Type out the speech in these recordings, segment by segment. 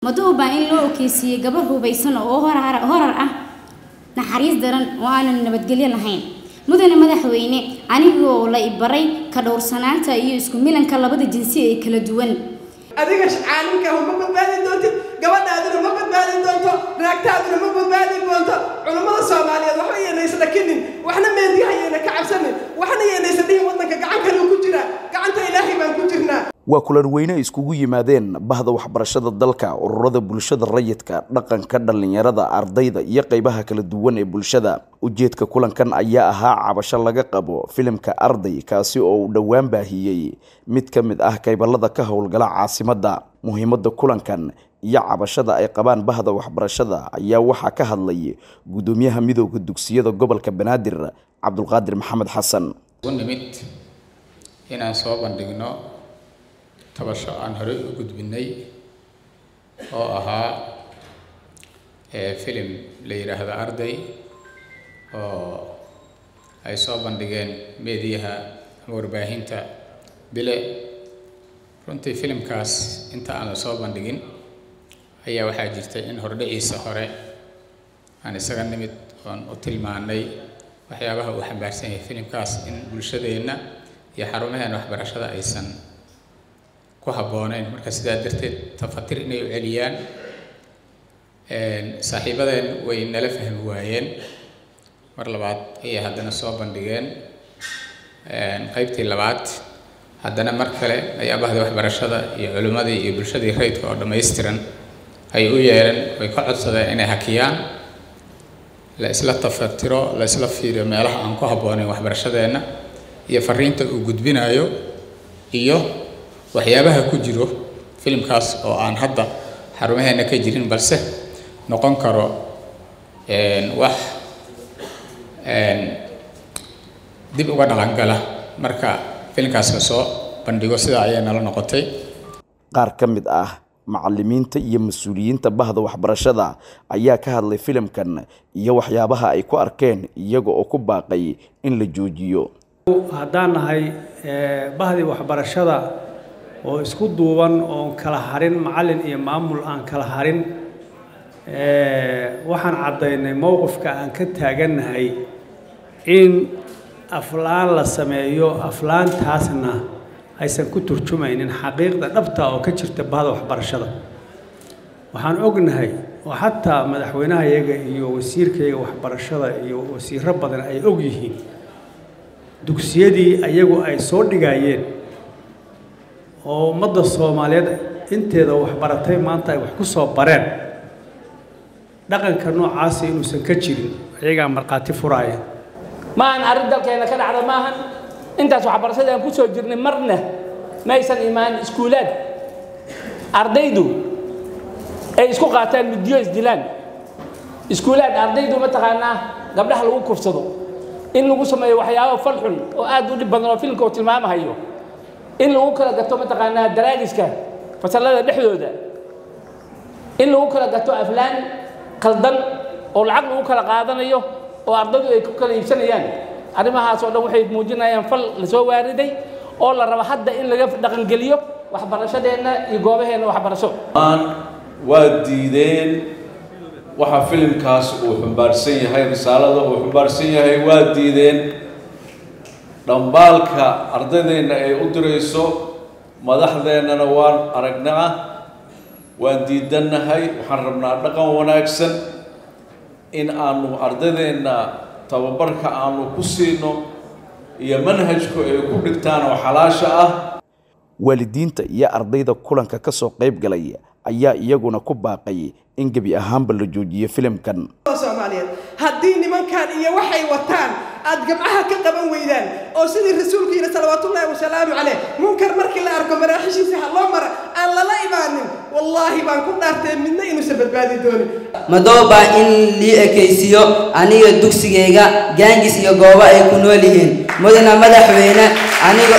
madoobaa in loo okeysiiyey gabar hubaysan oo horar horar ah naxariis daran oo aanan nabadgelyo lahayn mudane madaxweyne anigoo la ibaray ka dhowrsanaanta iyo isku milanka labada jinsi ee kala duwan adiga caalimkaahu ma badbaadi doontid gabadhaaduna ma badbaadi doonto naagtaaduna ma badbaadi doonto culummada soomaaliyeed waxba yeynaysa dhakinin waxna meediyaha yeyna ka cabsanin waxna yeynaysa dhihin waddanka gacan kaleu ku jiraa gacanta ilaahay baan ku jirnaa waa kulan weyne iskugu yimaadeen bahda waxbarashada dalka ururada bulshada rayidka dhaqanka dhallinyarada ardayda iyo qeybaha kala duwan ee bulshada ujeedka kulankan ayaa ahaa cabasho laga qabo filimka arday kaasi oo uu dhowaan baahiyey mid ka mid ah kaybalada ka howlgala caasimadda muhiimadda kulankan iyo cabashada ay qabaan bahda waxbarashada ayaa waxaa ka hadlay guddoomiyaha midooda dugsiyada gobolka banaadir cabdulqaadir maxamed xasan nimid inaan soo bandhigno tabasho aan horey u gudbinay oo ahaa filim la yidhaahdo arday oo ay soo bandhigeen meediyaha ama warbaahinta bile runtii filimkaas inta aan la soo bandhigin ayaa waxaa jirtay in hordhiciisa hore aan isaga nimid oon u tilmaanay waxyaabaha uu xambaarsan yahay filimkaas in bulshadeenna iyo xarumaheena waxbarashada aysan ku habbooneyn marka sidaa darteed tafatir inay u celiyaan saaxiibadeen way nala fahmi waayeen mar labaad ayay haddana soo bandhigeen qeybtii labaad haddana mar kale ayaa bahda waxbarashada iyo culimmadii iyo bulshadii rayidka oo dhammaystiran ay u yeereen way ka codsadeen inay hakiyaan la isla tafatiro la isla fiiriyo meelaha aan ku habbooneyn waxbarashadeenna iyo fariinta uu gudbinayo iyo waxyaabaha ku jiro filimkaas oo aan hadda xarumaheena ka jirin balse noqon karo wax dib uga dhaqangala marka filimkaas la soo bandhigo sidaa ayay nala noqotay qaar ka mid ah macalimiinta iyo mas-uuliyiinta bahda waxbarashada ayaa ka hadlay filimkan iyo waxyaabaha ay ku arkeen iyaga oo ku baaqay in la joojiyo haddaan nahay bahdii waxbarashada oo isku duuban oon kala harin macallin iyo maamul aan kala harin waxaan caddaynay mowqifka aan ka taagannahay in aflaan la sameeyo aflaantaasna aysan ku turjumaynin xaqiiqda dhabta oo ka jirta bahda waxbarashada waxaan ognahay oo xataa madaxweynahayaga iyo wasiirkayaga waxbarashada iyo wasiiro badan ay og yihiin dugsiyadii ayagu ay soo dhigayeen oo ummadda soomaaliyeed inteeda waxbaratay maanta ay wax ku soo bareen dhaqanka noocaasi inuusan ka jirin ayagaa markhaati furaaya maahan arrin dalkeena ka dhacda maahan intaas waxbarashada aan ku soo jirnay marna maysan imaan iskuulaad ardaydu ay isku qaataan middiyo isdilaan iskuulaad ardaydu mataqaanaa gabdhaha lagu kufsado in lagu sameeyo waxyaabo fal xun oo aad u dhib badan oo filimka uu tilmaamahayo in lagu kala gato mataqaanaa daraagiska fasallada dhexdooda in lagu kala gato aflaan qaldan oo lacag lagu kala qaadanayo oo ardaydu ay ku kala iibsanayaan arrimahaas oo dhan waxay muujinayaan fal la soo waariday oo la rabo hadda in laga dhaqangeliyo waxbarashadeenna iyo goobaheenna waxbarasho waa diideen waxa filimkaas uu xumbaarsan yahay risaalada uu xumbaarsan yahay waa diideen dhambaalka ardaydeenna ay u dirayso madaxdeennana waan aragnaa waan diidannahay waxaan rabnaa dhaqan wanaagsan in aanu ardaydeenna tababarka aanu ku siino iyo manhajku ay ku dhigtaan oo xalaasha ah waalidiinta iyo ardayda kulanka ka soo qayb galay ayaa iyaguna ku baaqay in gebi ahaanba la joojiyo filimkan soomaaliyeed haddii nimankan iyo waxay wataan aad gabcaha ka qaban weydaan oo sidii rasuulku yidhi salawaatullaahi wasalaamu caleyh munkar markii la arko maraaxishiisa ha loo mara aan lala imaanin wallaahi baan ku dhaartee midna inuusan badbaadi doonin madooba in lii ekaysiiyo aniga dugsigayga gaangis iyo goobo ay ku nool yihiin mudana madaxweyne aniga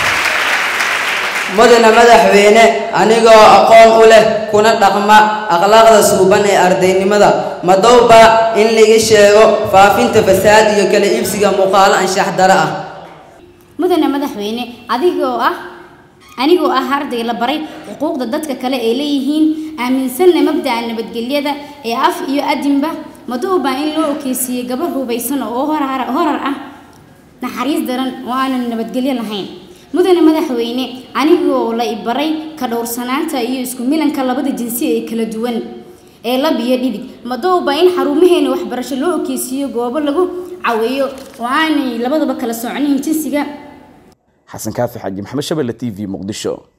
mudana madaxweyne anigoo aqoon u leh kuna dhaqma akhlaaqda suuban ee ardaynimada madowba in laga sheego faafinta fasaad iyo kala iibsiga muuqaalo anshax daro ah mudane madaxweyne adigoo ah anigoo ah arday la baray xuquuqda dadka kale ay leeyihiin aaminsanna mabda'a nabadgelyada ee af iyo adinba maduuba in loo okeysiiyey gabar hubaysan oo horar horar ah naxariis daran oo aanan nabadgelyo lahayn mudane madaxweyne anigoo la ibaray ka dhowrsanaanta iyo isku milanka labada jinsi ee kala duwan ee lab iyo dhidig madowba in xarumaheena waxbarasho loo okeysiiyo goobo lagu caweeyo oo aanay labadaba kala soconayn jinsiga xasan kaafi xaaji maxamed shabelle t v muqdisho